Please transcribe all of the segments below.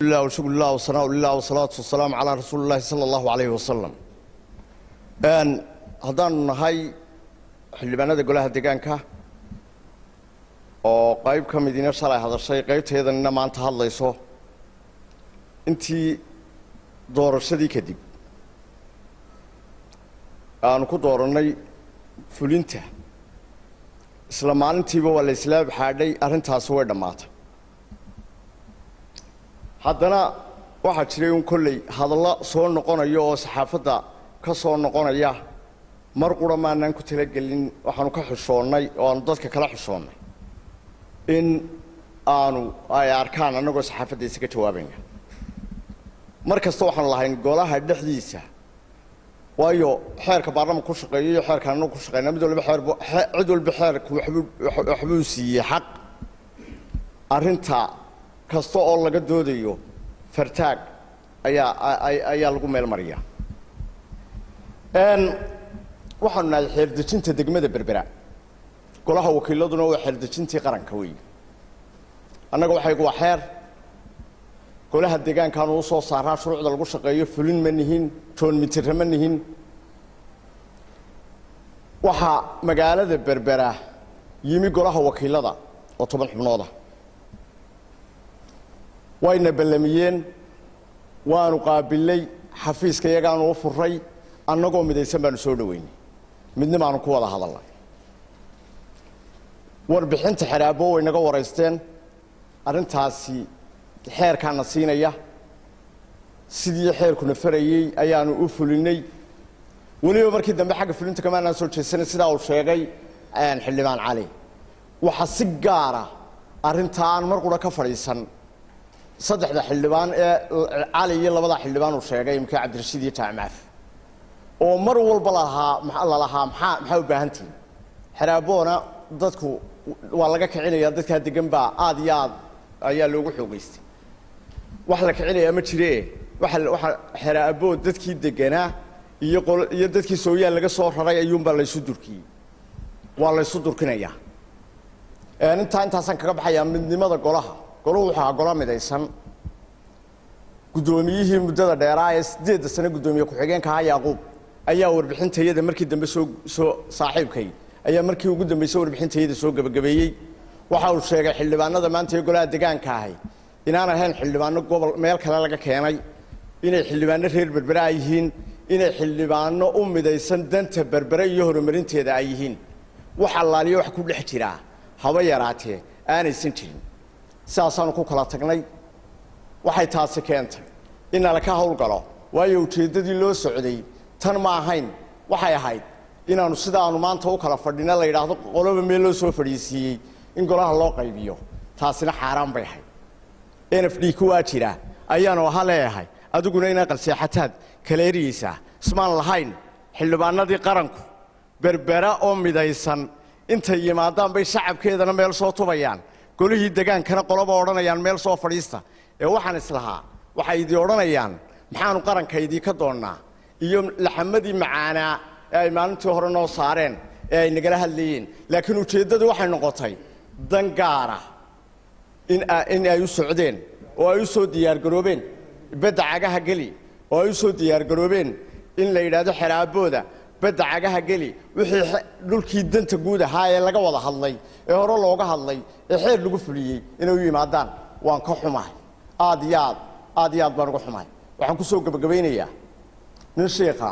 lah shukr lah wsanaa lilah wasalaatu wasalaamu calaa rasuuli llahi sala allahu alayhi wasalam haddaanu nahay xildhibaanada golaha deegaanka oo qayb ka midina shalay hadashay qaybteedanina maanta hadlayso intii doorashadii kadib aanu ku doorannay fulinta isla maalintiiba waa la islaab xaadhay arrintaasi way dhammaatay haddana waxaa jiray un kolley hadallo soo noqonaya oo saxaafadda ka soo noqonaya mar qura maanaan ku talagelin waxaanu ka xushoonnay oo aanu dadka kala xushoonnay in aanu ay arkaan annagoo saxaafadda isaga jawaabayna mar kasta waxaanu lahayn golaha dhexdiisa waayo xeerka baarlamanka ku shaqeeyo iyo xeerka annagu ku shaqeyna mid walba xeer cid walba xeerku waxbuu waxbuu siiyey xaq arrinta kasta oo laga doodayo fartaag ayaa ayaa lagu meel mariya waxaanu nahay xeerdejinta degmada berbera golaha wakiiladuna waa xeerdejintii qaranka weey annaga waxaygu waa xeer golaha deegaankaanu u soo saaraa shuruucda lagu shaqeeyo fulin ma nihin joon mitire ma nihin waxaa magaalada berbera yimi golaha wakiilada oo toban xubnooda wayna ballamiyeen waanu qaabilay xafiiska iyagaanu u furay annagoo midaysan baanu soo dhoweynay midnimaanu ku wada hadalnay warbixinta xeraabo way naga waraysteen arrintaasi xeerkaana siinaya sidii xeerkuna farayey ayaanu u fulinay weliba markii dambe xagga fulinta kamaanaan soo jeesanay sidaa uu sheegay xildhibaan cali waxaa si gaara arrintaa aan mar qura ka fadhiisan saddexda xildhibaan ee cali iyo labada xildhibaan uu sheegay imka cabdirashiid iyo jaamaaf oo mar walba lalahaa lalahaa maxaa maxaa u baahantihin xeraaboona dadku waa laga kicinaya dadkaa degan baa aad iyo aad ayaa loogu xoogeystay wax la kicinayaa ma jire waa waxaa xeraaboo dadkii deganaa iyo qol iyo dadkii sooyaal laga soo raray ayuunbaa laysu durkiyey waa laysu durkinayaa intaa intaasaan kaga baxayaa midnimada golaha golahu wuxuu ahaa golo midaysan guddoomiyihii muddada dheeraa ee siddeedda sane guddoomiye ku-xigeenka ahaa yaaquub ayaa warbixintayada markii dambe soo soo saaxiibkay ayaa markii ugu dambeysay warbixintayada soo gebagabeeyey waxa uu sheegay xildhibaanada maanta ee golaha deegaanka ahay inaan ahayn xildhibaano gobol meel kale laga keenay inay xildhibaano reer berbere ay yihiin inay xildhibaano u midaysan danta berbere iyo horumarinteeda ay yihiin wax allaaliyo wax ku dhex jiraa haba yaraatee aanaysan jirin sidaasaanu ku kala tagnay waxay taasi keentay in nalaka howlgalo waayo ujeeddadii loo socday tan ma ahayn waxay ahayd inaannu sidaanu maanta u kala fadhina la yidhaahdo qoloba meel loo soo fadhiisiiyey in golaha loo qaybiyo taasina xaaraan bay ahayd n f d ku waa jira ayaanu aha leeyahay adiguna inaa qalseexataad kala eriyeysaa ismaan lahayn xildhibaanadii qaranku berbera oo midaysan intay yimaadaan bay shacabkeedana meel soo tubayaan golihii degaankana qoloba odhanayaan meel soo fadhiista ee waxaan islahaa waxay idii odhanayaan maxaanu qarankaydii ka doonnaa iyo laxamadii macaanaa ee ay maalintii hore noo saareen ee ay nagala hadlayeen laakiin ujeeddadu waxay noqotay dan gaara in ay u socdeen oo ay u soo diyaargaroobeen bedda cagaha geli oo ay u soo diyaargaroobeen in la yidhaahdo xeraabooda bedda cagaha geli wixii dhulkii danta guud ahaa ee laga wada hadlay ee hore looga hadlay ee xeer lagu fuliyey inay u yimaadaan waan ka xumahay aad iyo aad aad iyo aad baan uga xumahay waxaan ku soo gebagabaynayaa nin shiikha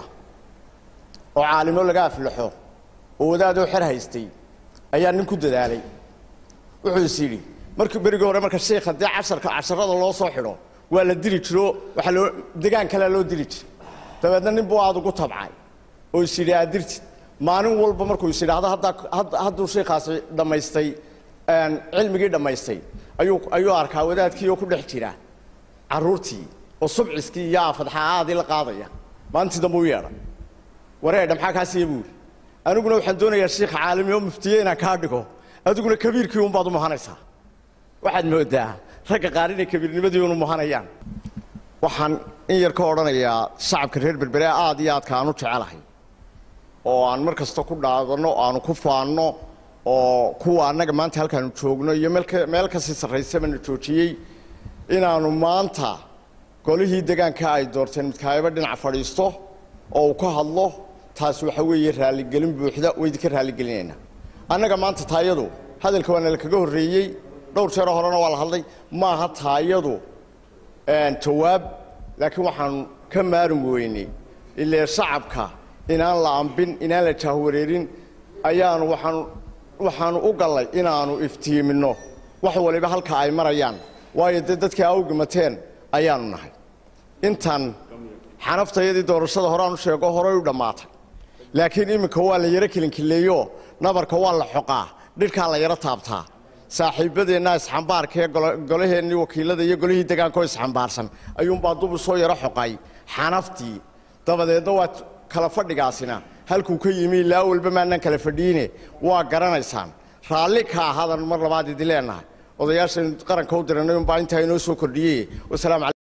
oo caalimo laga aflaxo oo wadaadoo xer haystay ayaa nin ku dadaalay wuxuu is yidhi markii berigii hore marka shiikha dee casharka casharada loo soo xidho waa la dili jiro waxaa loo degaan kalea loo dili jira dabeedna nin buu aad ugu tabcay oo is yidhi aad dirtid maalin walba markuu is yidhaahdo haddaa hadduu shiikaasi dhammaystay cilmigii dhammaystay ayuu ayuu arkaa wadaadkii oo ku dhex jira carruurtii oo subciskii iyo aafadxaaadii la qaadaya maalintii dambe u yeedhay wareedha maxaa kaa siiya buu yidhi aniguna waxaan doonayaa shiikha caalami oo muftiye inaan kaa dhigo adiguna kabiirkii unbaad u muhanaysaa waxaad moodaa ragga qaar inay kabiirnimadii unu muhanayaan waxaan in yar ka odhanayaa shacabka reer berbere aad iyo aadka aan u jecelahay oo aan mar kasta ku dhaadanno aanu ku faanno oo kuwa annaga maanta halkaanu joogno iyo meel ka meel kasii sarraysaba na joojiyey inaannu maanta golihii degaanka ay doorteen midkaayaba dhinac fadhiisto oo uu ka hadlo taas waxa weeye raalligelin buuxda waa idinka raalligelinaynaa annaga maanta taayadu hadalka waa nala kaga horreeyey dhowr jeero horena waa la hadlay maaha taayadu jawaab laakiin waxaanu ka maarin weynay ilee shacabka inaan la ambin inaan la jaahwareerin ayaanu waxaanu waxaanu u gallay inaannu iftiiminno wax waliba halka ay marayaan waayo dee dadkii awgimateen ayaanu nahay intan xanaftayadii doorashada horeaan u sheego horey u dhammaatay laakiin iminka waa la yaro kelinkileeyo nabarka waa la xoqaa dhirkaa la yaro taabtaa saaxiibbadeenna isxambaarka ee golaheennii wakiilada iyo golihii degaankaoo isxambaarsan ayuunbaa dub u soo yaro xoqay xanaftii dabadeedna waa kala fadhigaasina halkuu ka yimi ilaa walba maanaan kala fadhiine waa garanaysaan raalli ka ahadan mar labaad idin leenahay odayaashaynu qaranka u diranay unbaa intaa inoo soo kordhiyey wasalaamu